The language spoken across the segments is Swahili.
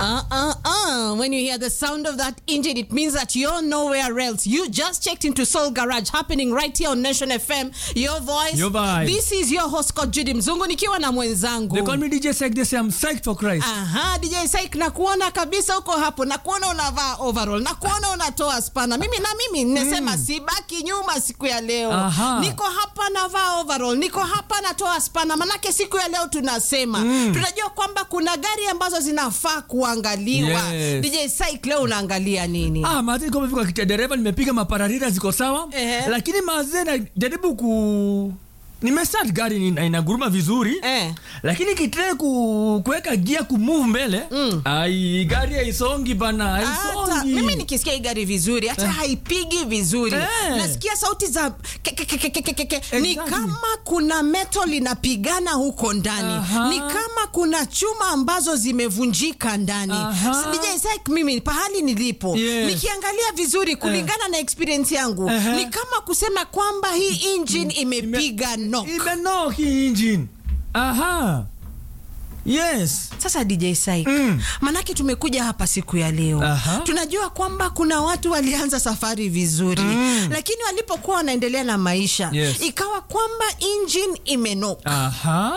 Uh uh uh. When you hear the sound of that engine, it means that you're nowhere else. You just checked into Soul Garage, happening right here on Nation FM. Your voice. Your vibe. This is your host Scott Judy Mzungu nikiwa na mwenzangu. They call me DJ Sek. They say I'm psyched for Christ. Aha, DJ Saik na kuona kabisa uko hapo na kuona unavaa overall na kuona unatoa spana. Mimi na mimi nimesema sibaki nyuma siku ya leo. Aha. Niko hapa navaa overall, niko hapa natoa spana. Manake siku ya leo tunasema tunajua kwamba kuna gari ambazo zinafaa kuangaliwa. Yes. DJ Saik leo unaangalia nini? Ah, mazee niko nimefika kicha dereva nimepiga mapararira ziko sawa. Ehe. Lakini mazee najaribu ku nimestart gari ina- inaguruma vizuri. Eh. Lakini kitrai ku kuweka gia ku move mbele. Ai gari haisongi bana, Hata, haisongi. mimi nikisikia hii gari vizuri hata haipigi vizuri Eh. nasikia sauti za ke, ke, ke, ke, ke, ke, ke. ni Exactly. kama kuna metal inapigana huko ndani Aha. ni kama kuna chuma ambazo zimevunjika ndani Aha. DJ Saik, mimi pahali nilipo Yes. nikiangalia vizuri kulingana na experience yangu Aha. ni kama kusema kwamba hii engine imepiga knock Imenock hii engine. Aha. Yes. Sasa DJ Saik, Mm. manake tumekuja hapa siku ya leo Aha. tunajua kwamba kuna watu walianza safari vizuri lakini walipokuwa wanaendelea na maisha Yes. ikawa kwamba engine imenoka. Aha.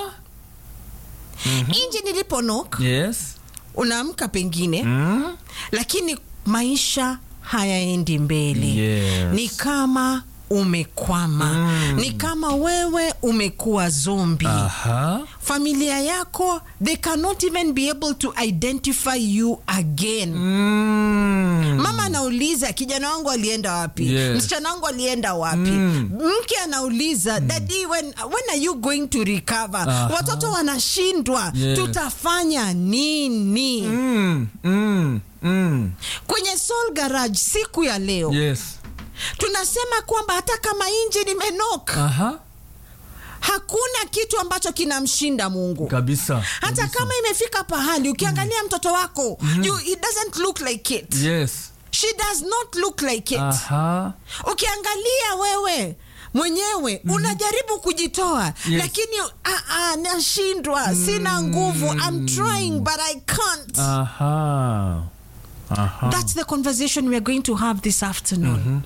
Engine iliponok Yes. unaamka pengine Mm. lakini maisha hayaendi mbele Yes. ni kama umekwama ni kama wewe umekuwa zombi Aha. familia yako they cannot even be able to identify you again Mm. mama anauliza kijana wangu alienda wapi Yes. msichana wangu alienda wapi mke anauliza dadi when, when are you going to recover Aha. watoto wanashindwa Yes. tutafanya nini Mm. Mm. Mm. kwenye Soul Garage siku ya leo Yes. tunasema kwamba hata kama injini imenoka Aha. hakuna kitu ambacho kinamshinda mungu Kabisa. hata Kabisa. kama imefika pahali ukiangalia mtoto wako you, it doesn't look like it Yes. she does not look like it Aha. ukiangalia wewe mwenyewe unajaribu kujitoa Yes. lakini ah, ah, nashindwa sina nguvu I'm trying but I can't Aha. Aha. That's the conversation we are going to have this afternoon.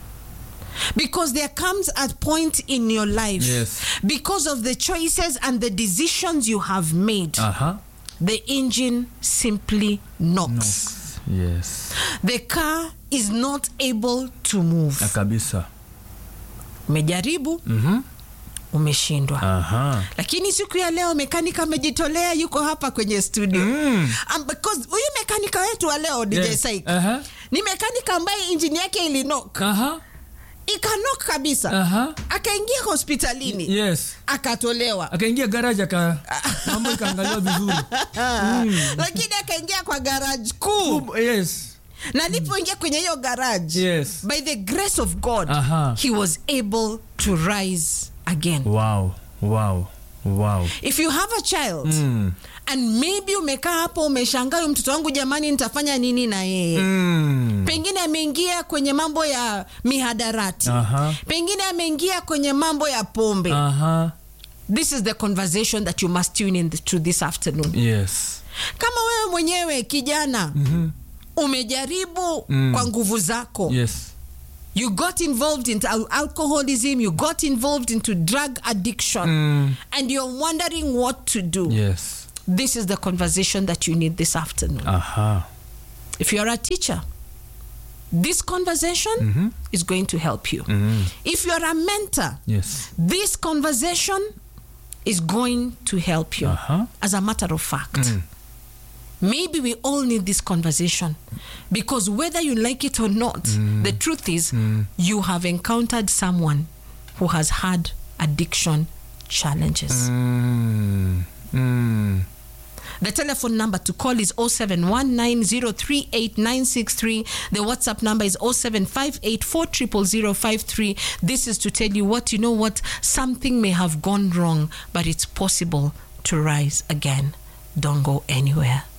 Because there comes a point in your life, Yes. because of the choices and the decisions you have made, Aha. the engine simply knocks. Yes. The car is not able to move. Na kabisa. Umejaribu, Mhm. umeshindwa. Aha. Lakini siku ya leo mekanika amejitolea, yuko hapa kwenye studio. Mm. Um, because huyu mekanika wetu wa leo DJ Yes. Saik Aha. ni mekanika ambaye injini yake ilinok Aha. ikanok kabisa Aha. akaingia hospitalini Yes. akatolewa Akaingia garage aka mambo ikaangaliwa vizuri. lakini akaingia kwa garage kuu Um, Yes. na alipoingia kwenye hiyo garage Yes. by the grace of god Aha. he was able to rise again Wow. Wow. Wow. if you have a child Mm. and maybe umekaa hapo umeshangaa huyu mtoto wangu jamani nitafanya nini na yeye Mm. pengine ameingia kwenye mambo ya mihadarati Aha. pengine ameingia kwenye mambo ya pombe Aha. this is the conversation that you must tune in to this afternoon Yes. kama wewe mwenyewe kijana umejaribu Mm. kwa nguvu zako Yes. you got involved into al- alcoholism you got involved into drug addiction Mm. and you're wondering what to do Yes. this is the conversation that you need this afternoon Aha. if you're a teacher this conversation is going to help you if you're a mentor Yes. this conversation is going to help you Aha. as a matter of fact maybe we all need this conversation because whether you like it or not the truth is you have encountered someone who has had addiction challenges Mm. Mm. The telephone number to call is 0719038963. The WhatsApp number is 0758400053. This is to tell you what you know what something may have gone wrong, but it's possible to rise again. Don't go anywhere.